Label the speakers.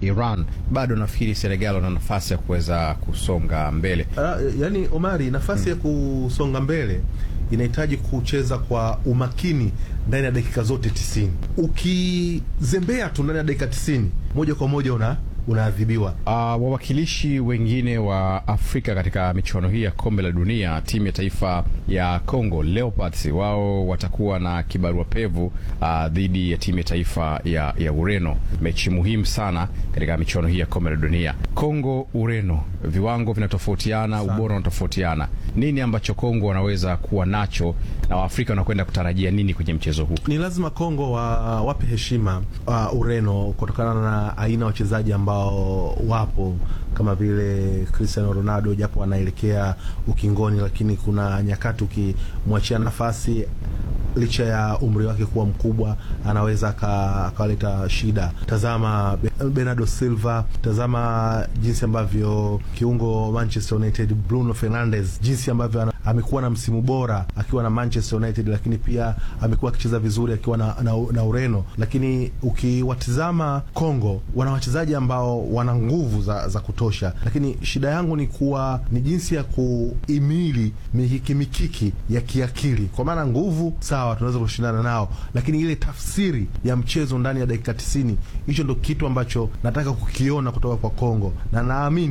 Speaker 1: Iran, bado nafikiri Senegal wana nafasi ya kuweza kusonga mbele.
Speaker 2: Uh, yani Omari, nafasi ya kusonga mbele inahitaji kucheza kwa umakini ndani ya dakika zote tisini. Ukizembea tu ndani ya dakika tisini, moja kwa moja una unaadhibiwa.
Speaker 1: Uh, wawakilishi wengine wa Afrika katika michuano hii ya kombe la dunia, timu ya taifa ya Congo Leopards, wao watakuwa na kibarua pevu uh, dhidi ya timu ya taifa ya, ya Ureno, mechi muhimu sana katika michuano hii ya kombe la dunia. Congo Ureno, viwango vinatofautiana, ubora unatofautiana. Nini ambacho Congo wanaweza kuwa nacho na Waafrika wanakwenda kutarajia nini kwenye mchezo huu?
Speaker 2: Ni lazima Kongo wa, wape heshima uh, Ureno kutokana na aina ya wachezaji ambao wapo kama vile Cristiano Ronaldo, japo anaelekea ukingoni, lakini kuna nyakati ukimwachia nafasi licha ya umri wake kuwa mkubwa anaweza akaleta shida. Tazama Bernardo Silva, tazama jinsi ambavyo kiungo Manchester United Bruno Fernandes, jinsi ambavyo amekuwa na msimu bora akiwa na Manchester United, lakini pia amekuwa akicheza vizuri akiwa na, na, na Ureno. Lakini ukiwatizama Kongo, wana wachezaji ambao wana nguvu za, za kutosha, lakini shida yangu ni kuwa ni jinsi ya kuimili mikiki mikiki ya kiakili, kwa maana nguvu sawa tunaweza kushindana nao, lakini ile tafsiri ya mchezo ndani ya dakika tisini, hicho ndo kitu ambacho nataka kukiona kutoka kwa Kongo na naamini